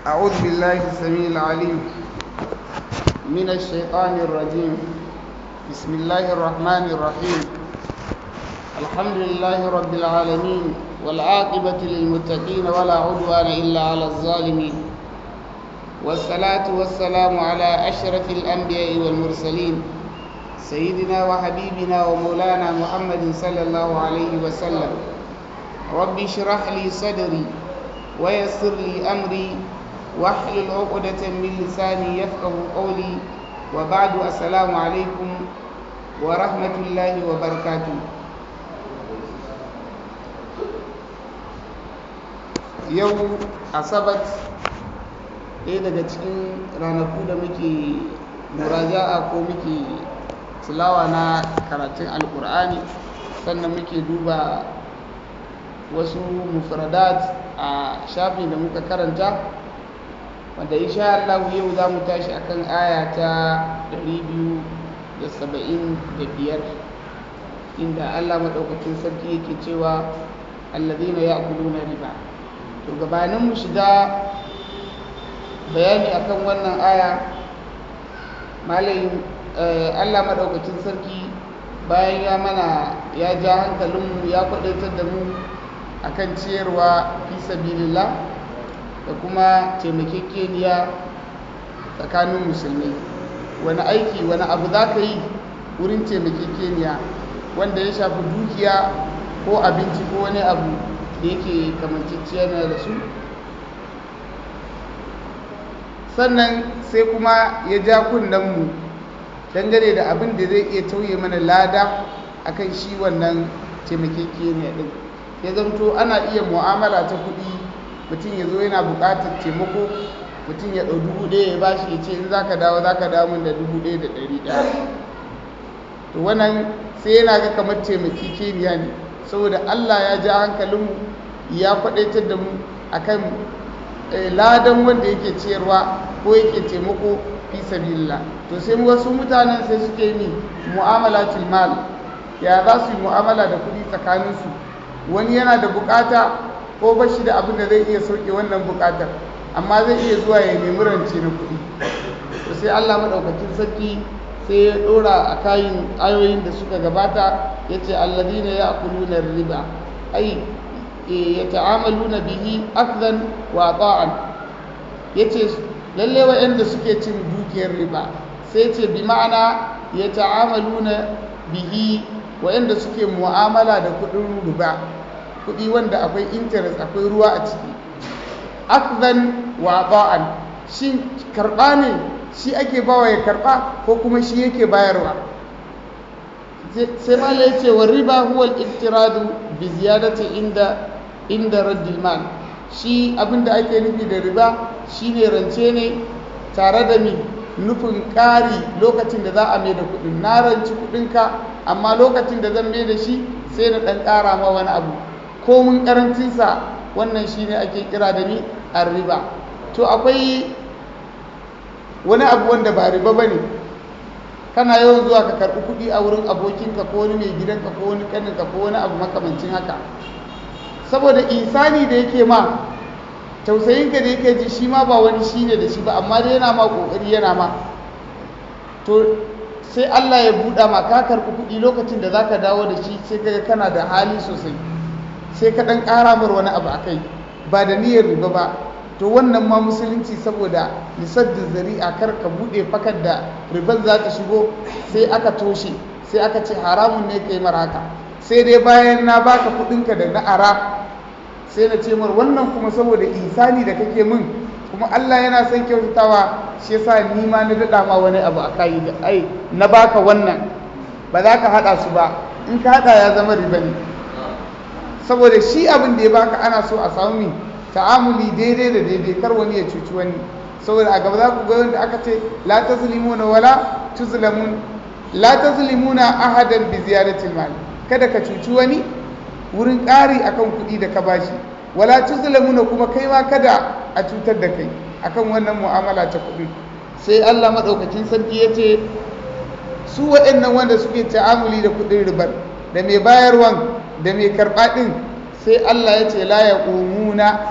أعوذ بالله السميع العليم من الشيطان الرجيم بسم الله الرحمن الرحيم الحمد لله رب العالمين والعاقبة للمتقين ولا عدوان إلا على الظالمين والصلاة والسلام على أشرف الأنبياء والمرسلين سيدنا وحبيبنا ومولانا محمد صلى الله عليه وسلم رب اشرح لي صدري ويسر لي أمري واحلل عقدة من لساني يفقه قولي وبعد السلام عليكم ورحمة الله وبركاته yau asabat ɗaya daga cikin ranaku da muke muraja'a ko muke tilawa na karatun alkur'ani sannan muke duba wasu mufradat a shafin da muka karanta wanda insha Allah yau za mu tashi akan aya ta 275 inda Allah maɗaukacin sarki yake cewa allazina ya'kuluna riba to gabanin mu shiga bayani akan wannan aya malayin Allah maɗaukacin sarki bayan ya mana ya ja hankalinmu ya kwadaitar da mu akan ciyarwa fi sabilillah da kuma taimakekeniya tsakanin musulmai wani aiki wani abu za ka yi wurin taimakekeniya wanda ya shafi dukiya ko abinci ko wani abu da yake kamanciciya na da su sannan sai kuma ya ja mu dangane da abin da zai iya tauye mana lada akan shi wannan taimakekeniya din ya zamto ana iya mu'amala ta kuɗi mutum ya zo yana buƙatar taimako mutum ya ɗau dubu ɗaya ya bashi ya ce in za ka dawo za ka dawo min da dubu ɗaya da ɗari ɗaya to wannan sai yana ga kamar taimakekeniya ne saboda allah ya ja hankalinmu ya kwaɗaitar da mu akan ladan wanda yake ciyarwa ko yake taimako fi sabilillah to sai wasu mutanen sai suke yi mu'amalatul mal ya za su yi mu'amala da kuɗi tsakaninsu wani yana da bukata ko ba shi da abin da zai iya sauke wannan bukatar amma zai iya zuwa ya nemi rance na kuɗi to sai Allah maɗaukakin sarki sai ya ɗora a kayan ayoyin da suka gabata ya ce alladina ya akuluna riba ai ya ta'amaluna bihi akzan wa ta'an ya ce lalle wa'anda suke cin dukiyar riba sai ce bi ma'ana ya ta'amaluna bihi wa'anda suke mu'amala da kuɗin riba kuɗi wanda akwai interest akwai ruwa a ciki akzan wa ba'an shi karɓa ne shi ake bawa ya karɓa ko kuma shi yake bayarwa sai mala ya ce wa riba huwa al-iftiradu bi ziyadati inda inda raddil mal shi abinda ake nufi da riba shine rance ne tare da mi nufin ƙari lokacin da za a mai da kuɗin na ranci kuɗinka amma lokacin da zan mai da shi sai na ɗan ƙara ma wani abu komin karancinsa wannan shi ne ake kira da ni a riba to akwai wani abu wanda ba riba ba ne kana yawan zuwa ka karɓi kuɗi a wurin abokinka ko wani mai gidanka ko wani ƙaninka ko wani abu makamancin haka saboda isani da yake ma tausayinka da yake ji shi ma ba wani shi ne da shi ba amma dai yana ma ƙoƙari yana ma to sai Allah ya buɗa ma ka karɓi kuɗi lokacin da za ka dawo da shi sai kaga kana da hali sosai sai ka ɗan ƙara mar wani abu a kai ba da niyyar riba ba to wannan ma musulunci saboda da zari'a kar ka buɗe fakar da riban za ta shigo sai aka toshe sai aka ce haramun ne kai mar haka sai dai bayan na baka kuɗinka da na ara sai na ce mar wannan kuma saboda isani da kake min kuma Allah yana son kyautatawa shi yasa ni ma na daɗa ma wani abu a kayi da ai na baka wannan ba za ka haɗa su ba in ka haɗa ya zama riba ne saboda shi abin da ya baka ana so a samu mi ta'amuli daidai da daidai kar wani ya cuci wani saboda a gaba za ku ga wanda aka ce la tazlimuna wala tuzlamun la tazlimuna ahadan bi ziyaratil mal kada ka cuci wani wurin ƙari akan kuɗi da ka bashi wala tuzlamuna kuma kai ma kada a cutar da kai akan wannan mu'amala ta kuɗi sai Allah madaukakin sarki ya ce su waɗannan wanda suke ta'amuli da kuɗin ribar da mai bayarwan da mai karɓa ɗin sai Allah ya ce la ya ƙumuna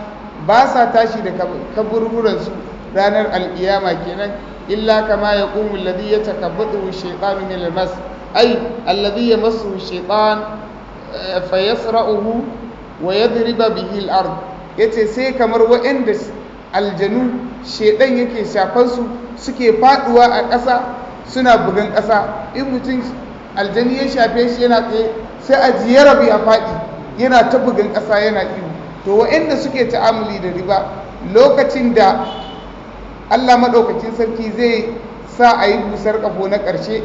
ba sa tashi da kaburburansu ranar alkiyama kenan illa kama ya ƙumu alladhi ya takabbatu shaytanu min almas ay alladhi yamassu shaytan fa yasra'uhu wa yadriba bihi al-ard yace sai kamar waɗanda aljanu shedan yake shafan su suke faduwa a ƙasa suna bugan ƙasa in mutum aljani ya shafe shi yana tsaye sai a ji ya rabu ya faɗi yana ta bugan ƙasa yana iyo to waɗanda suke ta'amuli da riba lokacin da Allah maɗaukacin sarki zai sa a yi busar ƙafo na ƙarshe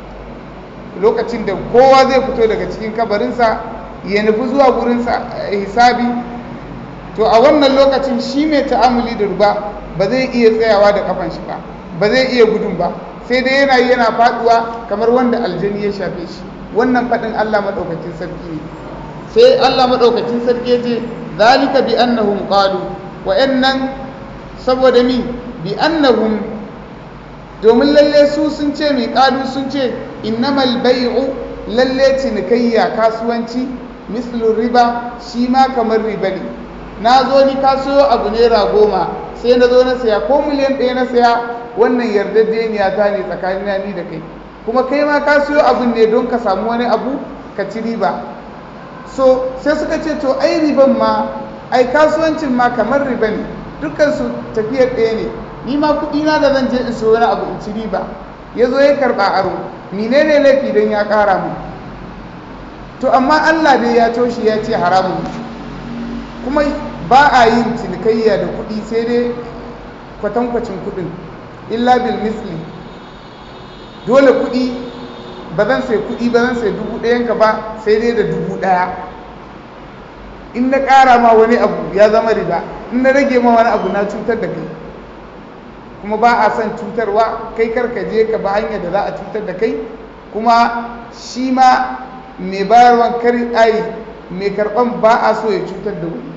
lokacin da kowa zai fito daga cikin kabarinsa ya nufi zuwa gurinsa hisabi to a wannan lokacin shi mai ta'amuli da riba ba zai iya tsayawa da kafan shi ba ba zai iya gudun ba sai dai yana yana faɗuwa kamar wanda aljani ya shafe shi wannan faɗin Allah maɗaukacin sarki ne sai Allah maɗaukacin sarki ya ce zalika bi annahum qalu wa'annan saboda mi bi annahum domin lalle su sun ce mai qalu sun ce innamal bai'u lalle cinikayya kasuwanci mislu riba shi ma kamar riba ne na zo ni kasuwa abu naira goma sai na zo na saya ko miliyan ɗaya na saya wannan yardaddeniya ta ne tsakanin ni da kai kuma kai ma kasuwa abun ne don ka samu wani abu ka ci riba so sai suka ce to ai riban ma ai kasuwancin ma kamar riba ne dukkansu tafiyar ɗaya ne ni ma kuɗi na da zan je in so wani abu in ci riba ya zo ya karɓa aro menene laifi don ya ƙara mu to amma allah dai ya toshe ya ce haramun kuma ba a yin cinikayya da kuɗi sai dai kwatankwacin kuɗin illa bil misli dole kuɗi ba zan sai kuɗi ba zan sai dubu ɗayanka ba sai dai da dubu ɗaya in na ƙara ma wani abu ya zama riba in na rage ma wani abu na cutar da kai kuma ba a son cutarwa kai karka je ka ba hanyar da za a cutar da kai kuma shi ma mai bayarwan kari ai mai karɓan ba a so ya cutar da wani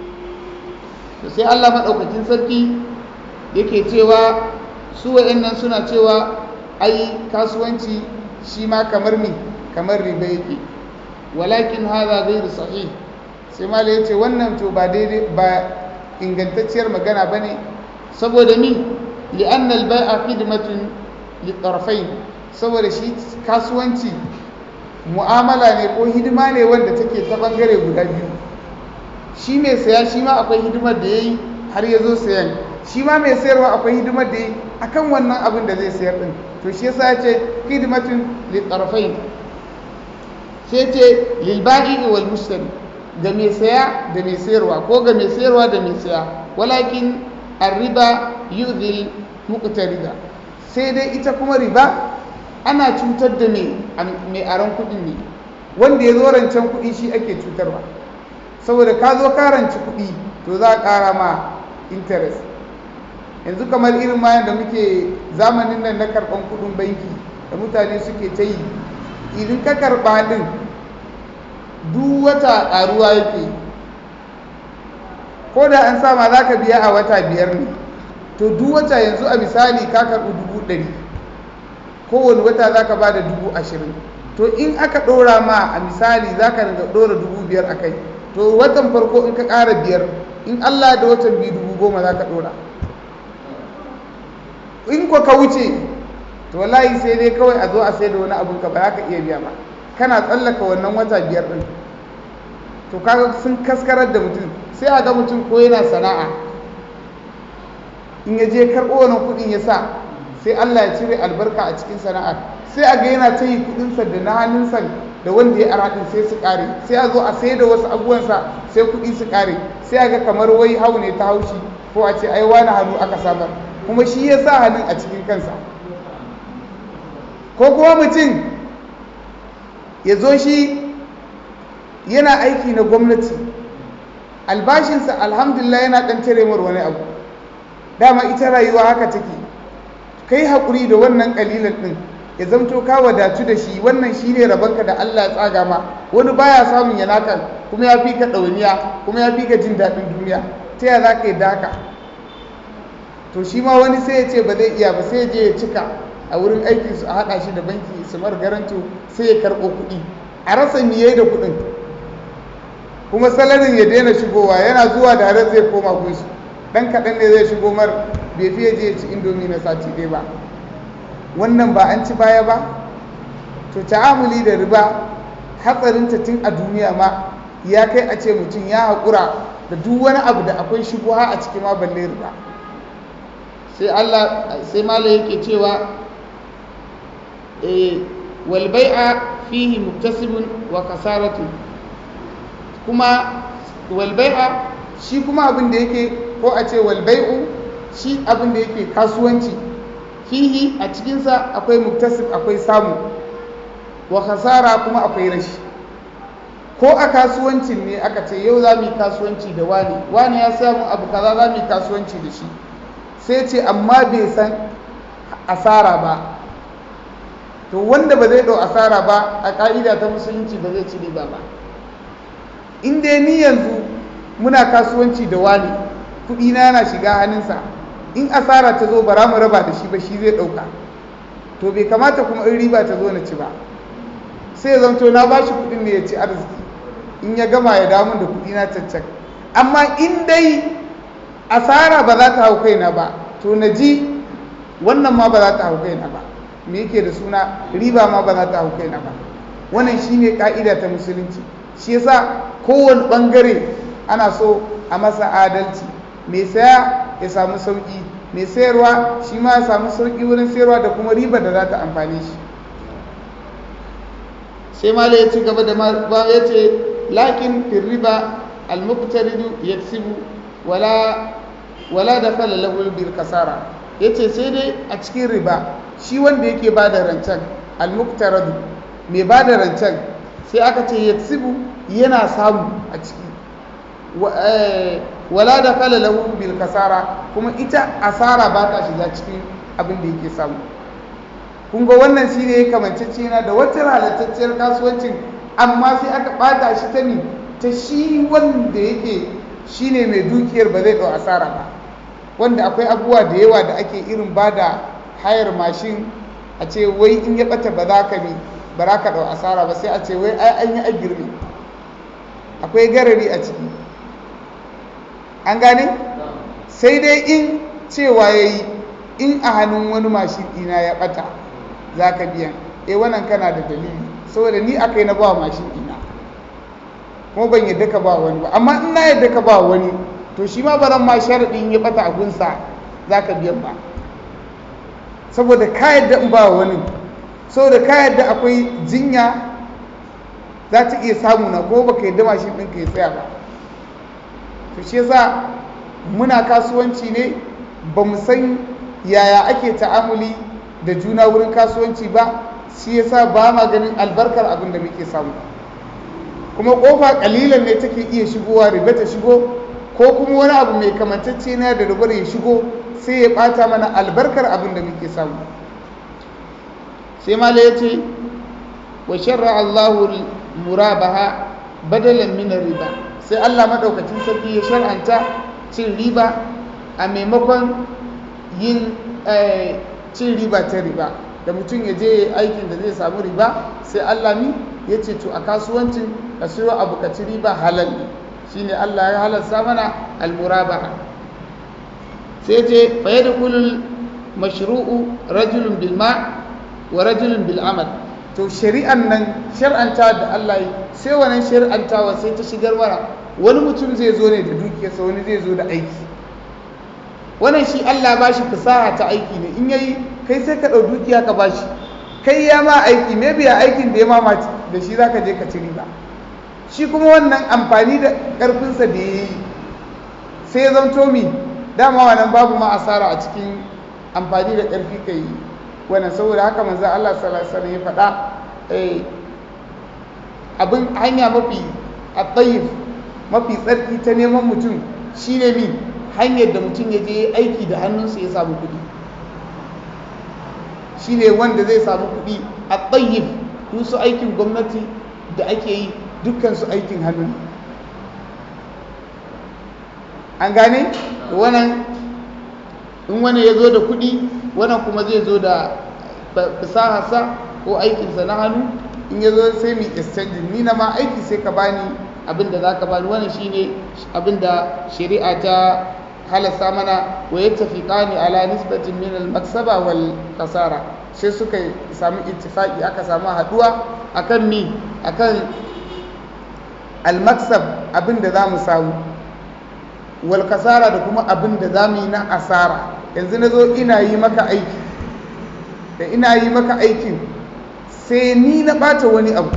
to sai Allah maɗaukakin sarki yake cewa su wa'annan suna cewa ai kasuwanci shi ma kamar mi kamar riba yake walakin haza ghairu sahih sai mala yace wannan to ba daidai ba ingantacciyar magana bane saboda mi li'anna al-bai'a khidmatun litarfain saboda shi kasuwanci mu'amala ne ko hidima ne wanda take ta bangare guda biyu shi mai saya shi ma akwai hidimar da yayi har ya zo sayan shi ma mai sayarwa akwai hidimar da yayi akan wannan abin da zai sayar din to shi yasa ya ce hidimatun litarfain sai ce lilba'i wal mushtari ga mai saya da mai sayarwa ko ga mai sayarwa da mai saya walakin arriba yudhil muqtarida sai dai ita kuma riba ana cutar da mai aron kuɗin ne wanda ya zo rancen kuɗi shi ake cutarwa saboda ka zo ka ranci kuɗi to za a ƙara ma interest yanzu kamar irin mayan da muke zamanin nan na karɓan kuɗin banki da mutane suke ta yi idan ka karɓa ɗin duk wata ƙaruwa yake ko da an sama za ka biya a wata biyar ne to duk wata yanzu a misali ka karɓi dubu ɗari kowane wata za ka ba da dubu ashirin to in aka ɗora ma a misali za ka ringa ɗora dubu biyar a kai to watan farko in ka ƙara biyar in allah da watan biyu dubu goma za ka ɗora in ko ka wuce to wallahi sai dai kawai a zo a sai da wani abun ka ba za ka iya biya ba kana tsallaka wannan wata biyar ɗin to kaga sun kaskarar da mutum sai a ga mutum ko yana sana'a in ya je karɓo wannan kuɗin ya sa sai Allah ya cire albarka a cikin sana'ar sai a ga yana ta yi kuɗinsa da na hannunsa da wanda ya ara ɗin sai su ƙare sai a zo a sai da wasu abubuwansa sai kuɗi su ƙare sai a ga kamar wai hau ne ta haushi ko a ce ai wani hannu aka samar kuma shi ya sa hannun a cikin kansa ko kuma mutum ya zo shi yana aiki na gwamnati albashinsa alhamdulillah yana ɗan cire mar wani abu dama ita rayuwa haka take kai haƙuri da wannan ƙalilan ɗin ya zamto ka wadatu da shi wannan shi ne rabanka da Allah ya tsaga ma wani baya samun ya naka kuma ya fi ka ɗauniya kuma ya fi ka jin daɗin duniya ta ya za ka yi daka to shi ma wani sai ya ce ba zai iya ba sai ya je ya cika a wurin aikinsu a haɗa shi da banki su mar garanto sai ya karɓo kuɗi a rasa miye da kuɗin kuma salarin ya daina shigowa yana zuwa da har zai koma gunsu dan kaɗan ne zai shigo mar bai fiye je ci indomi na sati ɗaya ba wannan ba an ci baya ba to ta'amuli da riba hatsarinta tun a duniya ma ya kai a ce mutum ya haƙura da duk wani abu da akwai shubuha a cikin ma balle riba sai Allah sai mala yake cewa eh wal bai'a fihi muktasibun wa kasaratu kuma wal bai'a shi kuma abin da yake ko a ce wal bai'u shi abin da yake kasuwanci fihi a cikinsa akwai muktasib akwai samu wa kasara kuma akwai rashi ko a kasuwancin ne aka ce yau za mu yi kasuwanci da wani wani ya samu abu kaza za mu yi kasuwanci da shi sai ce amma bai san asara ba to wanda ba zai ɗau asara ba a ƙa'ida ta musulunci ba zai ci riba ba in dai ni yanzu muna kasuwanci da wani kuɗi na yana shiga hannunsa in asara ta zo bara mu raba da shi ba shi zai ɗauka to bai kamata kuma in riba ta zo na ci ba sai ya zamto na ba shi kuɗin ne ya ci arziki in ya gama ya damu da kuɗi na caccak amma in dai asara ba za ta hau kaina ba to na ji wannan ma ba za ta hau kaina ba me yake da suna riba ma ba za ta hau kaina ba wannan shine ka'ida ta musulunci shi yasa kowane bangare ana so a masa adalci mai saya ya samu sauki mai sayarwa shi ma ya samu sauki wurin sayarwa da kuma riba da za ta amfane shi sai mala ya ci gaba da ba ya ce lakin fil riba al-muqtaridu yaksibu wala wala da fala lahu bil kasara yace sai dai a cikin riba shi wanda yake bada rancen al-muqtaradu mai bada rancen sai aka ce yaksibu yana samu a ciki wala da fala lahu bil kasara kuma ita asara ba ta shiga cikin abin da yake samu kun ga wannan shi ne kamancece na da wata halattacciyar kasuwancin amma sai aka bata shi ta ni ta shi wanda yake shi ne mai dukiyar ba zai ɗau asara ba wanda akwai abubuwa da yawa da ake irin ba da hayar mashin a ce wai in ya ɓata ba za ka bi ba za ka ɗau asara ba sai a ce wai ai an yi a girme akwai garari a ciki an gane sai dai in cewa ya yi in a hannun wani mashin ɗina ya ɓata za ka biyan e wannan kana da dalili saboda ni aka yi na ba mashin ɗina kuma ban yadda ka ba wani ba amma in na yadda ka ba wani to shi ma ba zan ma sharaɗin ya ɓata a gunsa za ka biyan ba saboda ka yadda in ba wani saboda ka yadda akwai jinya za ta iya samu na ko baka yadda mashin ɗinka ya tsaya ba to shi yasa muna kasuwanci ne ba mu san yaya ake ta'amuli da juna wurin kasuwanci ba shi yasa ba ma ganin albarkar abin da muke samu kuma kofa kalilan ne take iya shigowa riba ta shigo ko kuma wani abu mai kamantacce na da ribar ya shigo sai ya bata mana albarkar abin da muke samu sai mala ya ce wa sharra Allahu murabaha badalan min riba sai Allah madaukakin sarki ya shar'anta cin riba a maimakon yin cin riba ta riba da mutum ya je aikin da zai samu riba sai Allah mi ya ce to a kasuwancin ka siyo abu ka ci riba halal ne shine Allah ya halarta mana almurabaha sai ce fa yadkhulul mashru'u rajulun bil ma' wa rajulun bil amal to shari'an nan shar'anta da Allah yi sai wannan shar'antawa sai ta shigar mana wani mutum zai zo ne da dukiyarsa wani zai zo da aiki wannan shi Allah ba shi fasaha ta aiki ne in yayi kai sai ka ɗau dukiya ka ba shi kai ya ma aiki me biya aikin da ya ma da shi za ka je ka ci riba shi kuma wannan amfani da ƙarfinsa da ya yi sai ya zanto mi dama wannan babu ma asara a cikin amfani da ƙarfi ka yi wannan saboda haka manzo Allah sallallahu alaihi wasallam ya faɗa abin hanya mafi a mafi tsarki ta neman mutum shine mi hanyar da mutum ya je aiki da hannunsa ya samu kuɗi shi ne wanda zai samu kuɗi a tsayyif su aikin gwamnati da ake yi dukkansu aikin hannu an gane wannan in wani ya zo da kuɗi wannan kuma zai zo da fasaharsa ko aikinsa na hannu in ya zo sai mu exchange ni na ma aiki sai ka bani abin da za ka bani wannan shine abin da shari'a ta halasta mana wa yattafiqani ala nisbatin min al-maksaba wal kasara sai suka samu ittifaqi aka samu haduwa akan mi akan al-maksab abin da zamu samu wal kasara da kuma abin da zamu yi na asara yanzu nazo ina yi maka aiki da ina yi maka aikin sai ni na bata wani abu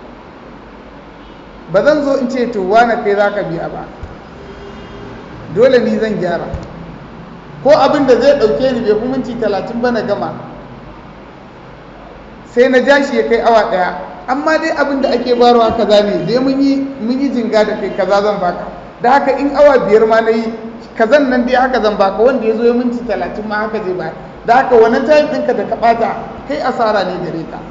ba zan zo in ce to wane kai zaka biya ba dole ni zan gyara ko abin da zai ɗauke ni bai fi minti talatin ba na gama sai na ja shi ya kai awa ɗaya amma dai abin da ake barwa kaza ne dai mun yi jinga da kai kaza zan baka da haka in awa biyar ma na yi kazan nan dai haka zan baka wanda ya zo ya minti talatin ma haka zai baka da haka wannan tayin ɗinka da ka ɓata kai asara ne gare ka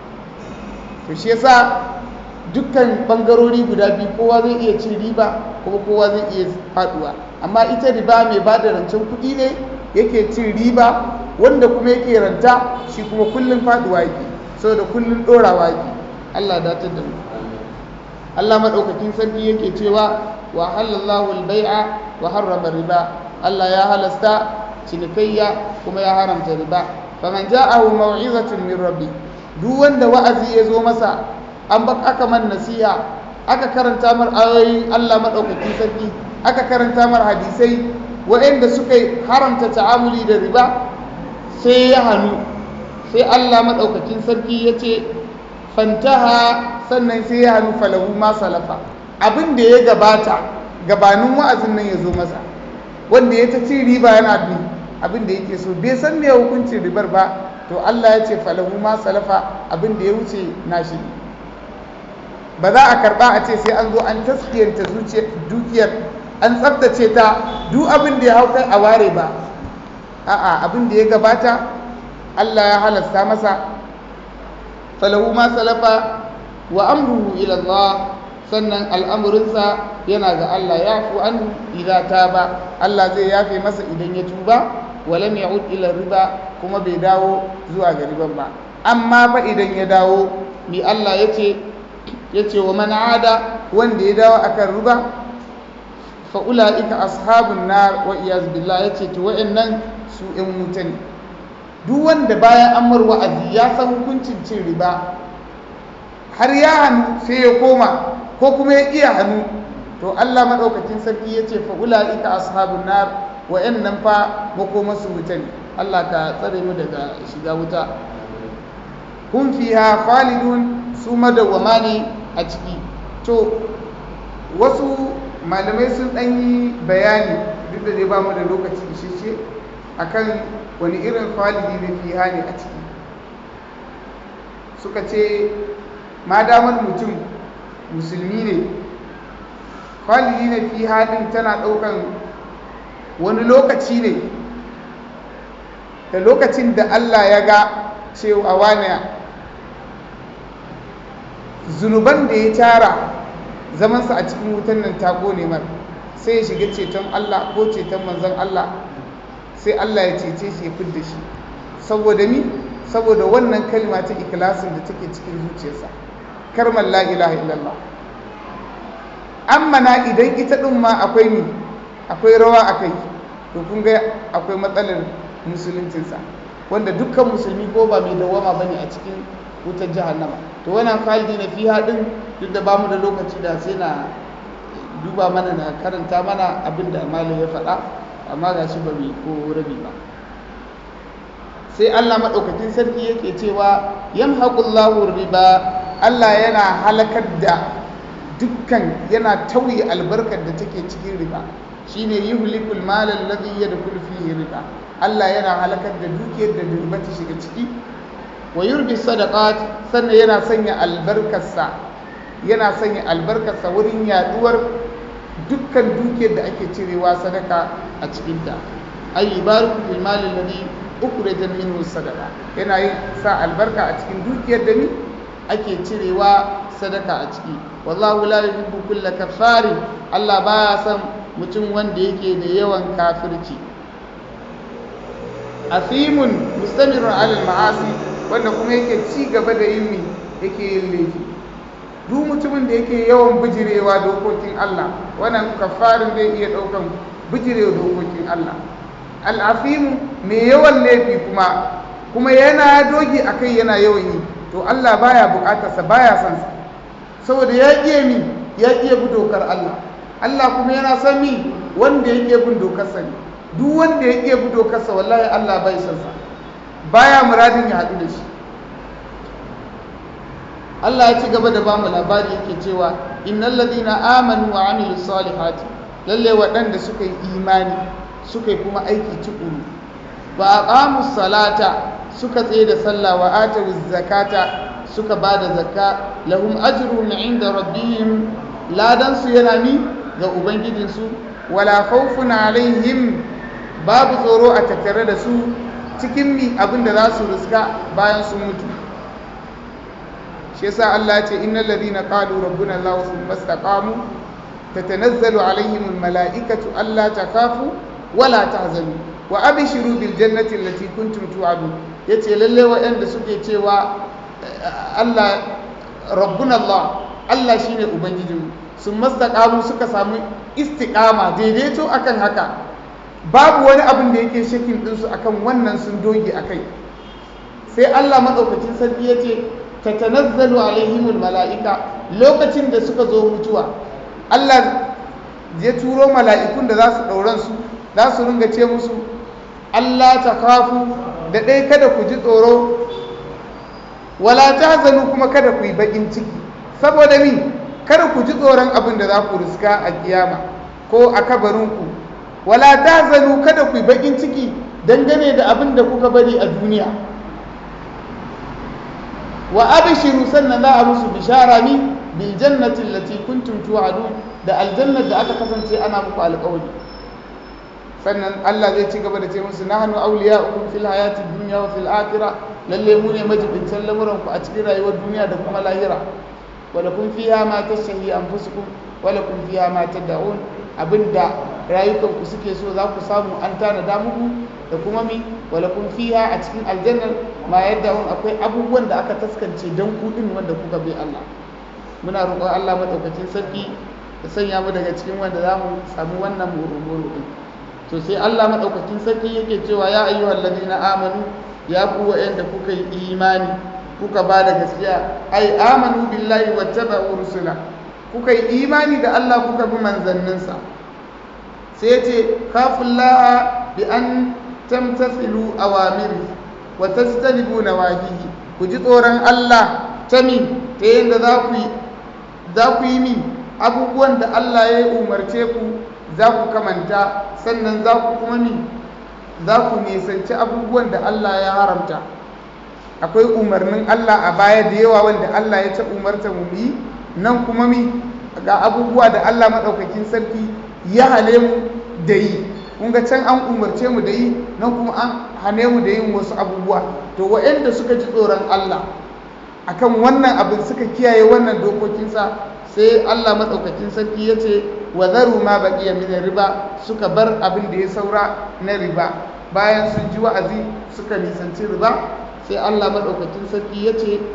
to shi yasa dukkan bangarori guda biyu kowa zai iya cin riba kuma kowa zai iya faduwa amma ita riba mai ba da rancen kuɗi ne yake cin riba wanda kuma yake ranta shi kuma kullum faduwa yake saboda kullum ɗorawa yake Allah datar da mu Allah madaukakin sarki yake cewa wa halallahu al-bai'a wa harrama riba Allah ya halasta cinikayya kuma ya haramta riba faman ja'ahu maw'izatun min rabbi duk wanda wa'azi ya zo masa an bak aka man nasiha aka karanta mar ayoyin Allah madaukakin sarki aka karanta mar hadisai waɗanda suka haramta ta'amuli da riba sai ya hannu sai Allah madaukakin sarki ya ce fantaha sannan sai ya hannu falahu ma salafa abin da ya gabata gabanin wa'azin nan ya zo masa wanda ya ta ci riba yana bi abin da yake so bai san me hukuncin ribar ba to Allah ya ce falahu ma salafa abin da ya wuce nashi ne ba za a karba a ce sai an zo an taskiyanta dukiyar an tsabtace ta duk abin da ya hau kai a ware ba a'a abin da ya gabata Allah ya halasta masa falahu ma salafa wa amruhu ila Allah sannan al'amurinsa yana ga Allah ya fi an idan ta ba Allah zai yafe masa idan ya tuba walam ya'ud ila riba kuma bai dawo zuwa ga riban ba amma fa idan ya dawo mi Allah yace yace wa man ada wanda ya dawo akan riba fa ulaika ashabun nar wa iyaz billah yace to wa'annan su in wuta ne duk wanda bayan an mar wa'azi ya san hukuncin cin riba har ya hannu sai ya koma ko kuma ya iya hannu to Allah madaukakin sarki yace fa ulaika ashabun nar wa'annan fa makomasu wuta ne Allah ka tsare mu daga shiga wuta hum fiha khalidun su madawwama ne a ciki to wasu malamai sun ɗan yi bayani duk da dai ba mu da lokaci isheshe akan wani irin khalidi ne fiha ne a ciki suka ce ma damar mutum musulmi ne khalidi ne fiha din tana ɗaukan wani lokaci ne da lokacin da Allah ya ga cewa wane zunuban da ya tara zamansa a cikin wutan nan ta gone mar sai ya shiga ceton Allah ko ceton manzon Allah sai Allah ya cece shi ya fidda shi saboda ni saboda wannan kalma ta ikhlasin da take cikin zuciyarsa karmar la ilaha illallah amma na idan ita din ma akwai ni akwai rawa akai to kun ga akwai matsalar musuluncinsa wanda dukkan musulmi ko ba mai dawama bane a cikin wutar jahannama to wannan khalidi na fiha din duk da bamu da lokaci da sai na duba mana na karanta mana abin da malam ya faɗa amma ga shi ba mai ko rabi ba sai Allah maɗaukakin sarki yake cewa yamhaqullahu riba Allah yana halakar da dukkan yana tauye albarkar da take cikin riba shine yuhlikul mal alladhi yadkhulu fihi riba Allah yana halakar da dukiyar da riba ta shiga ciki wa yurbi sadaqat sannan yana sanya albarkarsa yana sanya albarkarsa wurin yaduwar dukkan dukiyar da ake cirewa sadaka a cikinta ay yubariku fil mal alladhi ukhrijat minhu sadaqa yana yin sa albarka a cikin dukiyar da ni ake cirewa sadaka a ciki wallahu la yuhibbu kulla kafarin Allah baya son mutum wanda yake da yawan kafirci asimun mustamirun alal ma'asi wanda kuma yake ci gaba da yin mi yake yin laifi duk mutumin da yake yawan bijirewa dokokin Allah wannan kafarin zai iya ɗaukan bijirewa dokokin Allah al'afimu mai yawan laifi kuma kuma yana dogi a kai yana yawan yi to Allah baya bukatarsa baya son sa saboda ya iya mi ya iya bi dokar Allah Allah kuma yana son mi wanda ya iya bin dokarsa ne duk wanda ya iya bi dokarsa wallahi Allah bai son sa baya muradin ya haɗu da shi Allah ya ci gaba da bamu labari yake cewa innal ladina amanu wa amilus salihati lalle waɗanda suka yi imani suka yi kuma aiki tukuru ba aqamus salata suka tsaye da sallah wa atu zakata suka ba da zakka lahum ajrun inda rabbihim ladan su yana ni ga ubangijin su wala khawfun alaihim babu tsoro a tattare da su cikin mi abinda za su riska bayan sun mutu shi yasa Allah ya ce innal ladina qalu rabbuna Allah thumma istaqamu tatanazzalu alaihim almalaikatu alla takhafu wala tahzanu wa abshiru bil jannati allati kuntum tu'adun yace lalle waɗanda suke cewa Allah rabbuna Allah Allah shine ubangijin sun mastaqamu suka samu istiqama daidaito akan haka babu wani abin da yake shakin ɗinsu akan wannan sun doge akai sai Allah madaukakin sarki yace tatanazzalu alaihimul mala'ika lokacin da suka zo mutuwa Allah ya turo mala'ikun da za su ɗauran su za su ringa ce musu Allah ta kafu da ɗai kada ku ji tsoro wala ta zanu kuma kada ku yi baƙin ciki saboda mi kada ku ji tsoron abin da za ku riska a kiyama ko a kabarinku wala ta zanu kada ku yi baƙin ciki dangane da abin da kuka bari a duniya wa abishiru sannan za a musu bishara ni bil jannati allati kuntum tu'adun da aljannar da aka kasance ana muku alƙawari sannan Allah zai ci gaba da ce musu nahnu awliya'ukum fil hayati dunya wa fil akhirah lalle mu ne majibintan lamuran ku a cikin rayuwar duniya da kuma lahira wa lakum fiha ma tashtahi anfusukum wa lakum fiha ma tad'un abinda rayukan ku suke so za ku samu an tanada muku da kuma mi wa lakum fiha a cikin aljannar ma yad'un akwai abubuwan da aka taskance dan ku din wanda kuka bi Allah muna roƙon Allah madaukakin sarki ya sanya mu daga cikin wanda za mu samu wannan murmuru din to sai Allah madaukakin sarki yake cewa ya ayyuhal ladina amanu ya ku wa'anda kuka yi imani kuka ba da gaskiya ai amanu billahi wattaba'u rusula kuka yi imani da Allah kuka bi manzanninsa sai ya ce kafullaha bi an tamtasilu awamiri wa tajtanibu nawahihi ku ji tsoron Allah ta min ta yadda za ku yi za ku yi min abubuwan da Allah ya umarce ku za ku kamanta sannan za ku kuma mi za ku nisanci abubuwan da Allah ya haramta akwai umarnin Allah a baya da yawa wanda Allah ya ta umarta mu yi nan kuma mi ga abubuwa da Allah maɗaukakin sarki ya hale mu da yi kun ga can an umarce mu da yi nan kuma an hane mu da yin wasu abubuwa to waɗanda suka ji tsoron Allah akan wannan abin suka kiyaye wannan dokokinsa sai Allah maɗaukakin sarki ya ce wa zaru ma baqiya min riba suka bar abin da ya saura na riba bayan sun ji wa'azi suka nisanci riba sai Allah maɗaukakin sarki ya ce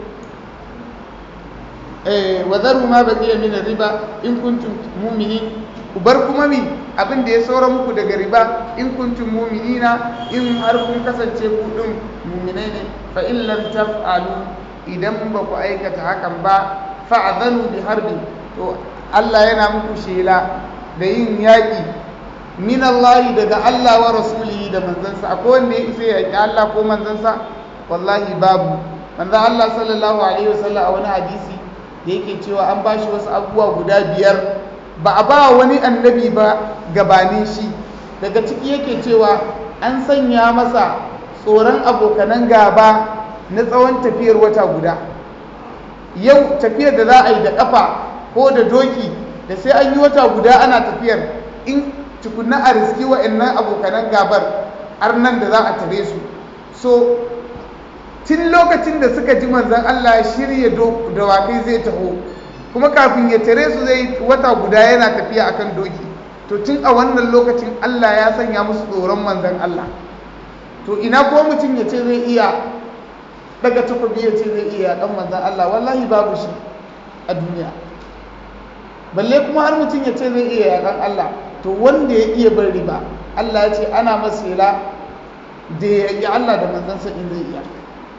eh wa zaru ma baqiya min riba in kuntum mu'minin ku bar kuma mi abin da ya saura muku daga riba in kuntum mu'minina in har kun kasance ku din mu'minai ne fa in lam taf'alu idan ba ku aikata hakan ba fa'adhanu bi harbin to Allah yana muku shela da yin yaƙi min Allah daga Allah wa rasulihi da manzansa akwai wanda ya isa yaƙi Allah ko manzansa wallahi babu manzan Allah sallallahu alaihi wasallam a wani hadisi da yake cewa an bashi wasu abubuwa guda biyar ba a ba wani annabi ba gabanin shi daga ciki yake cewa an sanya masa tsoron abokanan gaba na tsawon tafiyar wata guda yau tafiyar da za a yi da ƙafa ko da doki da sai an yi wata guda ana tafiyar in tukunna a riski wa'annan abokanan gabar har nan da za a tare su so tun lokacin da suka ji manzan Allah ya shirya dawakai zai taho kuma kafin ya tare su zai wata guda yana tafiya akan doki to tun a wannan lokacin Allah ya sanya musu tsoron manzan Allah to ina ko mutum ya ce zai iya daga takobi ya ce zai iya dan manzan Allah wallahi babu shi a duniya balle kuma har mutum ya ce zai iya yakan Allah to wanda ya iya bar riba Allah ya ce ana masela da ya yi Allah da manzansa in zai iya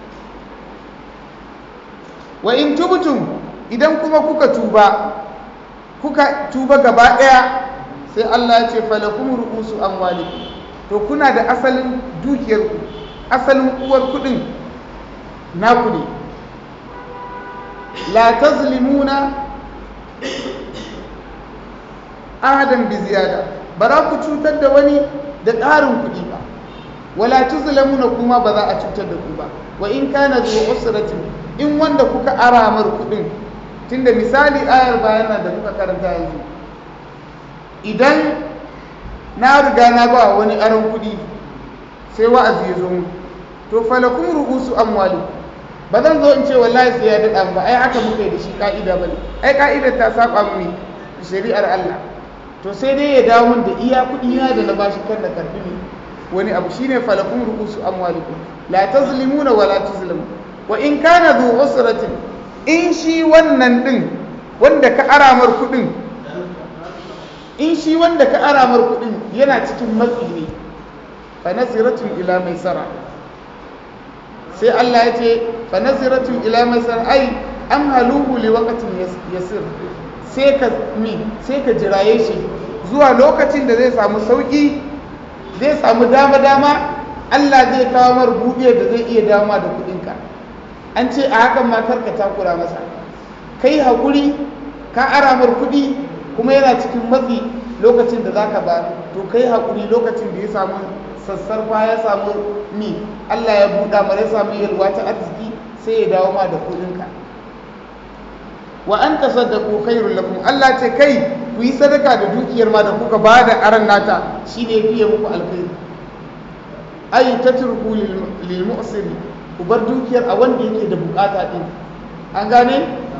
wa in tubtum idan kuma kuka tuba kuka tuba gaba ɗaya sai Allah ya ce falakum ru'usu amwalikum to kuna da asalin dukiyarku asalin uwar kudin naku ne la tazlimuna ahadan bi ziyada ba za ku cutar da wani da ƙarin kuɗi ba wala tuzlamuna kuma ba za a cutar da ku ba wa in kana zuwa usratin in wanda kuka aramar kuɗin tunda misali ayar bayana da muka karanta yanzu idan na riga na ba wani aron kuɗi sai wa'azi ya zo mu to falakum ru'usu amwalikum ba zan zo in ce wallahi sai ya daɗa ba ai haka muka yi da shi ka'ida bane ai ka'idar ta saba mu shari'ar Allah to sai dai ya dawo min da iya kuɗi na da na bashi kan da karbi ne wani abu shine falakum ru'usu amwalikum la tazlimuna wa la tuzlamu wa in kana dhu usratin in shi wannan din wanda ka aramar kuɗin in shi wanda ka aramar kuɗin yana cikin matsi ne fa nasiratun ila maisara sai Allah ya ce fa naziratun ila masar ai an haluhu li waqtin yasir sai ka mi sai ka jiraye shi zuwa lokacin da zai samu sauki zai samu dama dama Allah zai kawo mar buɗe da zai iya dama da kuɗinka an ce a hakan ma karka takura masa kai haƙuri ka aramar kuɗi kuma yana cikin matsi lokacin da zaka ba to kai haƙuri lokacin da ya samu sassarfa ya samu mi Allah ya buɗa mara ya samu yalwa ta arziki sai ya dawo ma da kuɗinka wa an tasaddaqu khairul lakum Allah ce kai ku yi sadaka da dukiyar ma da kuka ba da aran nata shine fiye muku alkhairi ay tatruku lil mu'sir ku bar dukiyar a wanda yake da bukata din an gane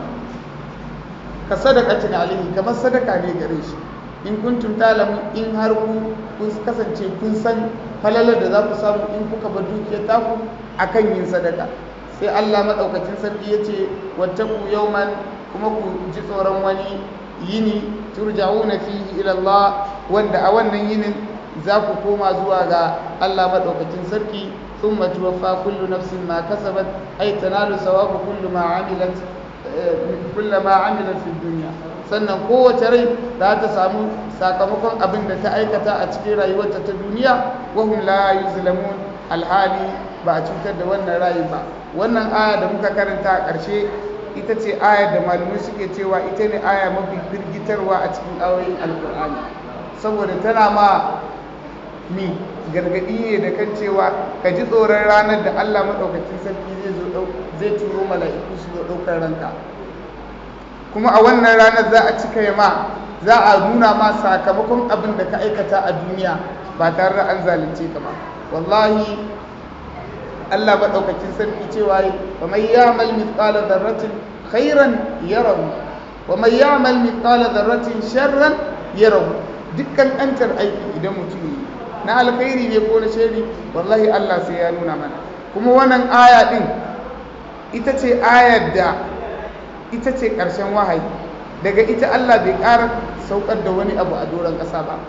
ka sadaqatin alaihi kamar sadaka ne gare shi in kuntum talamu in har ku kun kasance kun san falalar da za ku samu in kuka bar dukiyar taku akan yin sadaka sai Allah madaukakin sarki ya ce wattaku yawman kuma ku ji tsoron wani yini turja'una fihi ila Allah wanda a wannan yinin za ku koma zuwa ga Allah madaukakin sarki thumma tuwaffa kullu nafsin ma kasabat ay tanalu sawabu kullu ma amilat kullu ma amilat fi dunya sannan kowace rai za ta samu sakamakon abin da ta aikata a cikin rayuwarta ta duniya wahum la yuzlamun alhali ba a cutar da wannan rayu ba wannan aya da muka karanta a ƙarshe ita ce aya da malamai suke cewa ita ne aya mafi firgitarwa a cikin ayoyin alkur'ani saboda tana ma mi gargaɗi ne da kan cewa ka ji tsoron ranar da allah maɗaukacin sarki zai turo mala'iku su zo ɗaukar ranka kuma a wannan ranar za a cika yama za a nuna ma sakamakon abin da ka aikata a duniya ba tare da an zalunce ka ba wallahi Allah maɗaukakin sarki cewa yi wa mai ya'mal mithqala dharratin khairan yarahu wa mai ya'mal mithqala dharratin sharran yarahu dukkan antar aiki idan mutum yi na alkhairi ne ko na shari wallahi Allah sai ya nuna mana kuma wannan aya din ita ce ayar da ita ce ƙarshen wahayi daga ita Allah bai ƙara saukar da wani abu a doron ƙasa ba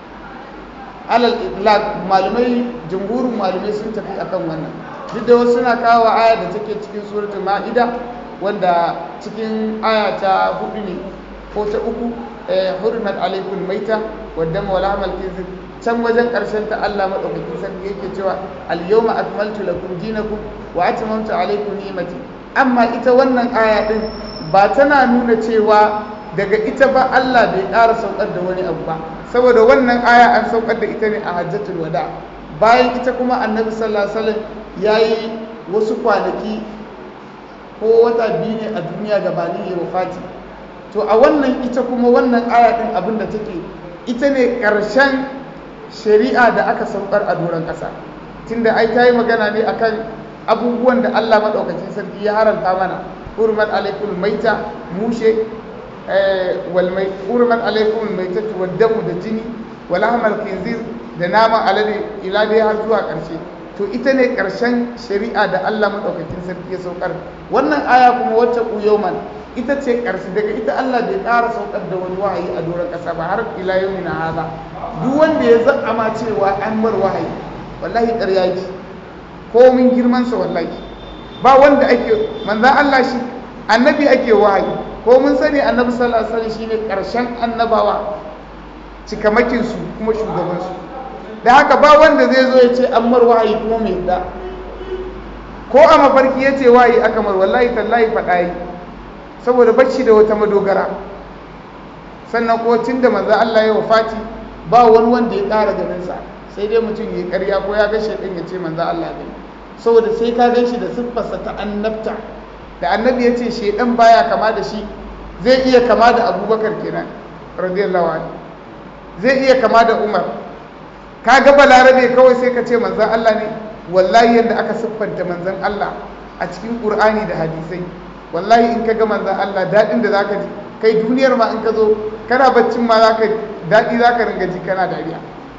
alal itlaq malamai jumhurin malamai sun tafi akan wannan duk da wasu suna kawo aya da take cikin suratul ma'ida wanda cikin aya ta hudu ne ko ta uku hurmat alaikum maita wadda wala amal kizir can wajen ƙarshen ta Allah madaukakin sarki yake cewa al yawma akmaltu lakum dinakum wa atmamtu alaikum ni'mati amma ita wannan aya din ba tana nuna cewa daga ita ba Allah bai ƙara saukar da wani abu ba saboda wannan aya an saukar da ita ne a hajjatul wada bayan ita kuma annabi sallallahu alaihi wasallam yayi wasu kwanaki ko wata biyu ne a duniya gabanin ya wafati to a wannan ita kuma wannan aya din abin da take ita ne ƙarshen shari'a da aka saukar a doron ƙasa tunda ai ta yi magana ne akan abubuwan da Allah maɗaukacin sarki ya haranta mana hurmat alaikum maita mushe wal mai hurmat alaikum maitatu wad damu da jini wal ahmal khinzir da naman alade ila dai har zuwa ƙarshe to ita ne ƙarshen shari'a da Allah maɗaukakin sarki ya saukar wannan aya kuma wacce ku yauman ita ce ƙarshe daga ita Allah bai ƙara saukar da wani wahayi a doron ƙasa ba har ila yau na haza duk wanda ya zama cewa an mar wahayi wallahi ƙarya yake ko min girmansa wallahi ba wanda ake manzan Allah shi annabi ake wahayi ko mun sani annabi sallallahu alaihi wasallam shine ƙarshen annabawa cikamakin su kuma shugaban su da haka ba wanda zai zo ya ce an mar wahayi kuma mai da ko a mafarki ya ce wahayi aka mar wallahi tallahi faɗa yi saboda bacci da wata madogara sannan ko tun da manzo Allah ya wafati ba wani wanda ya ƙara ganin sa sai dai mutum ya ƙarya ko ya ga shaidan ya ce manzo Allah ne saboda sai ka gan shi da siffarsa ta annabta da annabi ya ce shaidan baya kama da shi zai iya kama da abubakar kenan radiyallahu anhu zai iya kama da umar ka ga balarabe kawai sai ka ce manzon Allah ne wallahi yadda aka siffanta manzon Allah a cikin qur'ani da hadisai wallahi in ka ga manzan Allah daɗin da zaka ji kai duniyar ma in ka zo kana baccin ma zaka daɗi zaka ringa ji kana dariya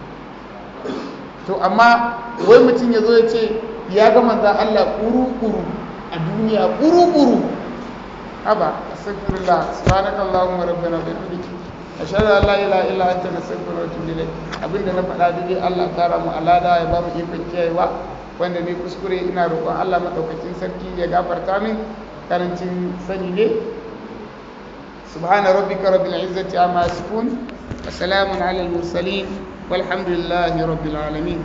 to amma wai mutum ya zo ya ce ya ga manzan Allah ƙuru-ƙuru a duniya ƙuru-ƙuru haba astaghfirullah subhanakallahumma rabbana wa bihamdika ashhadu an la ilaha illa anta nastaghfiruka wa atubu ilayk abinda na faɗa dai Allah tara mu alada ya ba mu ikon kiyayewa wanda ne kuskure ina roƙon Allah madaukakin sarki ya gafarta min karancin sani ne subhana rabbika rabbil izzati amma yasifun wa salamun ala al mursalin walhamdulillahi rabbil alamin